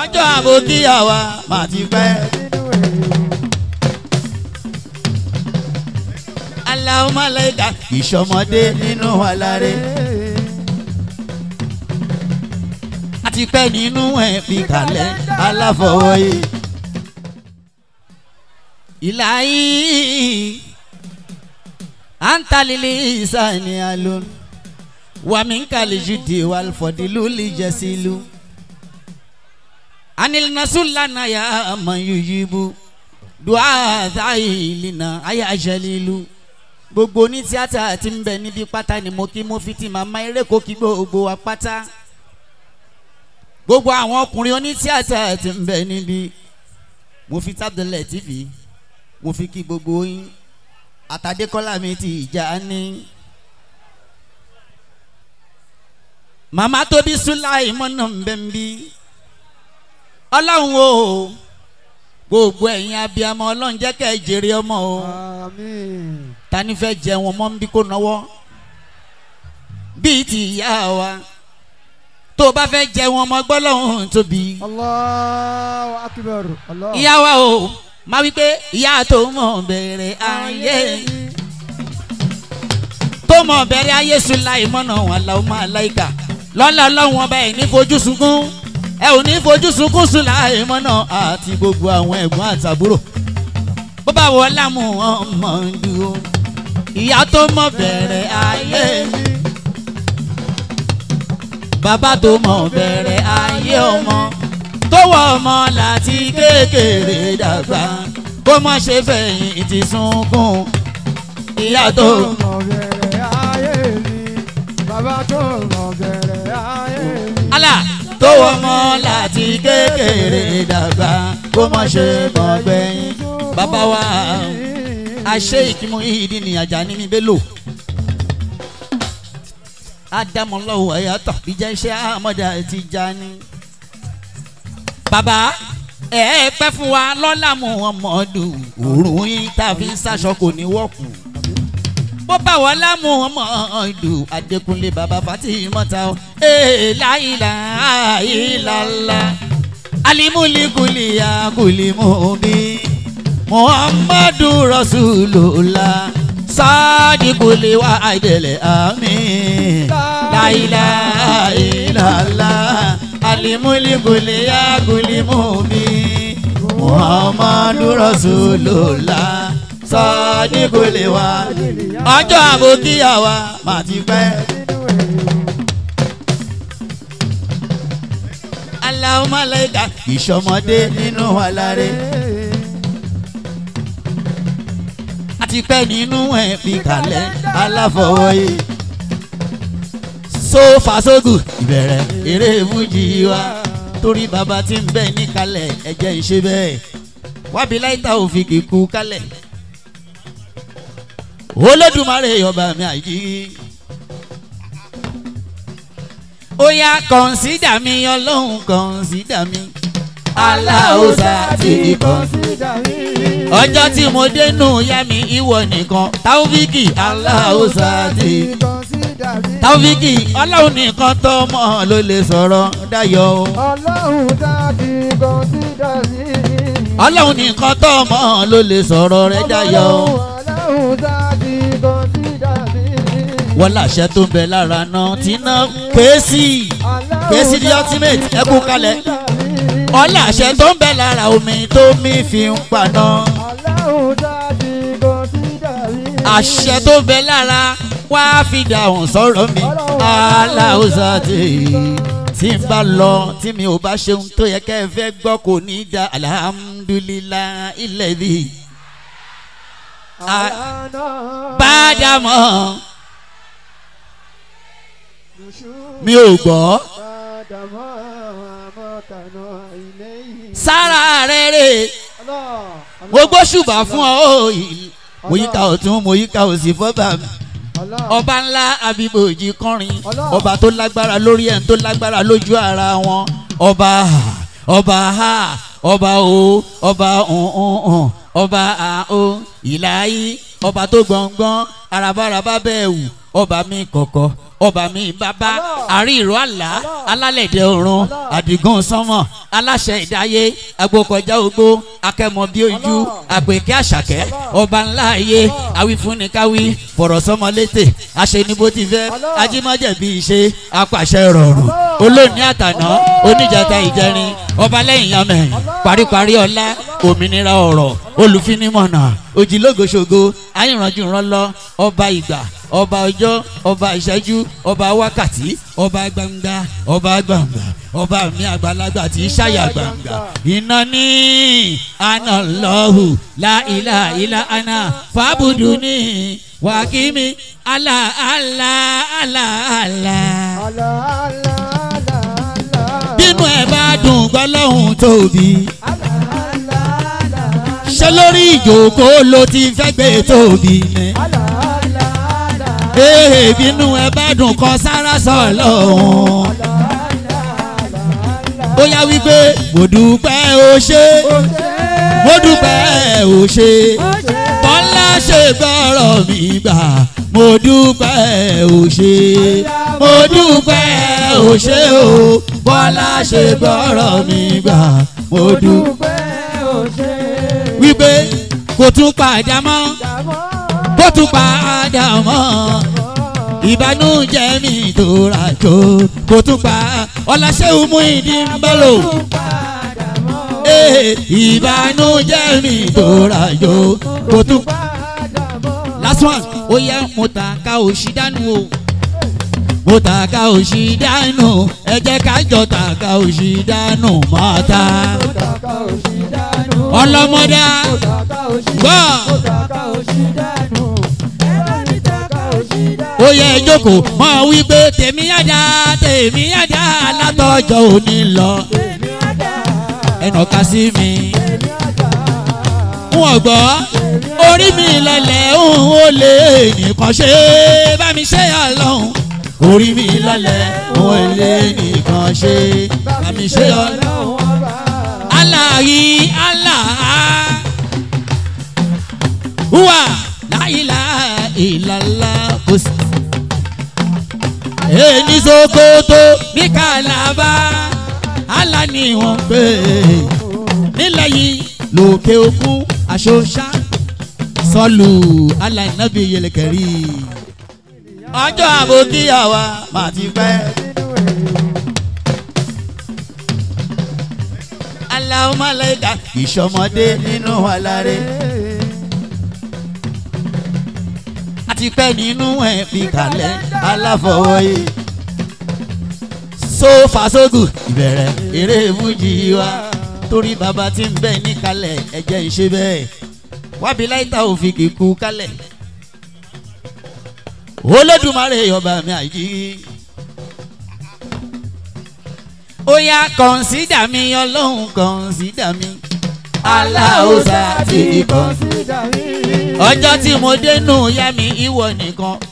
ọjọ́ àbòkíyàwá mà ti pẹ́. aláwọ̀ mọ̀lẹ́ka ìṣọmọdé nínú aláre. àti pẹ́ nínú ẹ̀ fi kalẹ̀ aláfọwọ́yé. ìlàyé antalili isani alun waminkali judi walfọdilu lijẹsilu anilnasulana ya amayuyibu duazayilina ayajalilu gbogbo ní tíátà tí ń bẹ níbi pátá ni mo kí mo fi ti màmá eré kó kí gbogbo wa pátá gbogbo àwọn ọkùnrin oní tíátà tí ń bẹ níbi mo fi tábìlẹ̀ tv mo fi kí gbogbo yín àtàdékọ́lá mi ti ìjà ní. màmá tóbi sùláì mọ́nà ń bẹ́ ń bí ọlọ́run o gbogbo ẹ̀yin abiyamọ ọlọ́run jẹ́ kẹ́ ẹ jèrè ọmọ o Àmín. ta ni fẹ́ jẹ wọn mọ́ ń bí kó náwó bíi ti ìyá wa tó o bá fẹ́ jẹ wọn mọ́ gbọ́lọ́hún tóbi Allahu akbar. Allah. ìyá wa o máa wí pé ìyá tó mọ̀ bẹ̀rẹ̀ ayé tó mọ̀ bẹ̀rẹ̀ ayé sùláì mọ́nà wọn làwọn máa láìka lọ́la ọlọ́run ọba ẹ̀ ní fojú sunkún ẹ ò ní fojú sunkún sùláì mọ́nà àti gbogbo àwọn ẹ̀gbọ́n àtàbúrò bó bá wọ lámù ọmọ dúró ìyá tó mọ̀ bẹ̀rẹ̀ ayé bàbá tó mọ̀ bẹ̀rẹ̀ ayé ọmọ tó wọ ọmọ láti kékeré dàgbà kó má ṣe fẹ̀yìn ti sunkún ìyá tó mọ̀ bẹ̀rẹ̀ ayé mi. Bàbá tó mọ̀ bẹ̀rẹ̀ ayé mi. àlà tó wọ ọmọ láti kékeré dàgbà kó má ṣe mọ̀ gbẹ̀yìn bàbá wa àṣẹ ìkímọ̀ ìdí ni àjà ní mi bẹ́ẹ̀ lò ádámọ̀lọ́wọ́ ẹ̀yàtọ̀ ìjà iṣẹ́ àmọ́dá ti já ní. bàbá ẹ ẹ pẹ́ fún wa lọ́la mu ọmọdù òórùn yín tá a fi ń sáṣọ kò ní wọ́ọ̀kù. bó bá wọ́n lámú ọmọdù adékúnlé bàbá fatimọ́ta o ee láìla àìlàlá alimulikuli akulimubi muhammadu rasulula sadikuli wa àìdẹ̀lẹ̀ àmín láìla àìlàlá alimulikuli akulimubi muhammadu rasulula sadikuli wa ọjọ́ àbòkíyàwá màá ti pẹ́. aláwọ̀ mọ̀lẹ́ka ìṣọmọdé nínú aláre. àti pẹ́ nínú ẹ̀ fi kalẹ̀ aláfọwọ́yé. so fasogu ìbẹ̀rẹ̀ eré fújì wa torí bàbá tí ń bẹ níkalẹ̀ ẹ̀jẹ̀ ń ṣe bẹ́ẹ̀ wábi láìta òfin kíkú kalẹ̀. olódùmarè ọba mi àjí. ó yá kọ̀ǹsídà mi ọlọ́run kọ̀ǹsídà mi aláòsà ti kọ̀ ọjọ́ tí mo dénú yá mi ìwọ nìkan táwọ́fíkì aláòsà ti táwọ́fíkì ọlọ́run nìkan tó mọ̀ ló lè sọ̀rọ̀ dayọ̀ o. Ọlọ́run dábì kọ́ńsídà sí. ọlọ́run nìkan tó mọ̀ ló lè sọ̀rọ̀ rẹ̀ dayọ̀ o. Ọlọ́run dábì kọ́ńsídà sí. wọ́n láṣẹ tó ń bẹ lára náà tí ná kéésì kéésì the ultimate ẹ kú kalẹ̀ ọlá àṣẹ tó ń bẹ lára omi tó mi fi ń paná Ọlọ́run dábì kọ́ńsídà sí. àṣẹ tó ń bẹ lára wá fi dàhùn sọ̀rọ̀ mi aláwùsà tí tí n bá lọ tí mi ò bá ṣeun tó yẹ kẹ́ ẹ fẹ́ gbọ́ kò ní í da alhamdulilah ilẹ̀ bí Àlànà bá dà mọ́ mi ò gbọ́ padà mọ́ àmọ́tànà ilé yìí. sára rẹ̀ rè mo gbóṣùbà fún ọ ó yìí mo yíká ọ̀tún mo yíká òsì fọ́bà mi ọba ńlá abiboji kọrin ọba tó lágbára lórí ẹ̀ tó lágbára lójú ara wọn ọba ọba ha ọba o ọba ọ̀hún ọba àó ìlàyé ọba tó gbọ̀ngbọ̀n arabaraba bẹ́ẹ̀ wù ọba mi kọ̀kọ̀ ọba mi bàbá àrí ìró àlá alálẹ̀dẹ̀ ọ̀run àdìgún sánmọ̀ aláṣẹ ìdáyé agbókọjá ogbó akẹ́mọ bí ojú àpèké àṣàkẹ́ ọba ńlá ayé awífúnnikáwí fọ̀rọ̀ sọmọlétè aṣẹ́nibó ti fẹ́ ajímọ́jẹ̀bí ìṣe apàṣẹ rọrùn olóòní àtàná oníjàta ìjẹrin ọba lẹ́yìn yamẹ̀yìn paríparí ọlá òmìnira ọ̀rọ̀ olùfinimọ̀nà òjìlógoṣogo ayìnrànjú ńlọ ọba ìgbà ọba ọjọ́ ọba ìṣẹ́jú ọba wákàtí ọba gbangba ọba gbangba ọba mi àgbàlagbà tí í ṣàyà gbangba iná ní àná lọ́hù láìlà ìlà àná fàbùdù ní wàkímí àlà àlà àlà àlà. bínú ẹ bá dùn gbọ́lọ́hún tóbi ṣé lórí ìjókòó ló ti fẹ́ gbé tóbi ni ee bínú ẹ bá dùn kọ sára sọ lọ́hùn. ó yá wípé mo dúpẹ́ o ṣe mo dúpẹ́ o ṣe bọ́lá ṣe gbọ́rọ̀ mi gbà mo dúpẹ́ o ṣe mo dúpẹ́ o ṣe o bọ́lá ṣe gbọ́rọ̀ mi gbà mo dúpẹ́ o ṣe. wípé kò tún padà mọ́ kó tún padà mọ́ ìbànújẹ́ mi tó ra jò kó tún pa ọláṣẹ́wó mú ìdí ń bẹ́lò ìbànújẹ́ mi tó ra jò kó tún pa last one ó yẹ mo ta ká òṣì dánú o mo ta ká òṣì dánú ẹ jẹ́ ká jọ ta ká òṣì dánú máa ta ọlọ́mọdá gbọ́ ó yẹ jókòó mọ wípé tèmi yáda tèmi yáda látọjọ́ òní lọ ẹnà ká sí mi wọn gbọ́ orí mi lọlẹ̀ òun ó lè nìkan ṣe bá mi ṣe ọlọ́run orí mi lọlẹ̀ òun ó lè nìkan ṣe bá mi ṣe ọlọ́run aláyí aláà wà láìlà ìlàlá kò sí. èyí sokoto ní kàlábà àlá ni wọ́n pè é nílẹ̀ yìí lókè òkun àṣọṣá sọlù aláìnábì yẹlẹkẹrí. ọjọ́ àbòkíyàwá màá ti pẹ́. aláwọ̀ málẹ́ka ìṣọmọdé nínú aláre. àti pẹ́ nínú ẹ̀ fi kalẹ̀ aláfọwọ́yé. sófà sógù ìbẹ̀rẹ̀ eré fújì wa torí bàbá tí ń bẹ níkalẹ̀ ẹ̀jẹ̀ ìṣe bẹ́ẹ̀ wábi láìta òfin kíkú kalẹ̀. olódùmarè ọba mi àjí. ó yá kọ̀ǹsídà mi ọlọ́run kọ̀ǹsídà mi aláòsà ti kọ̀ǹsídà mi ọjọ́ tí mo dénú yá mi ìwọ nìkan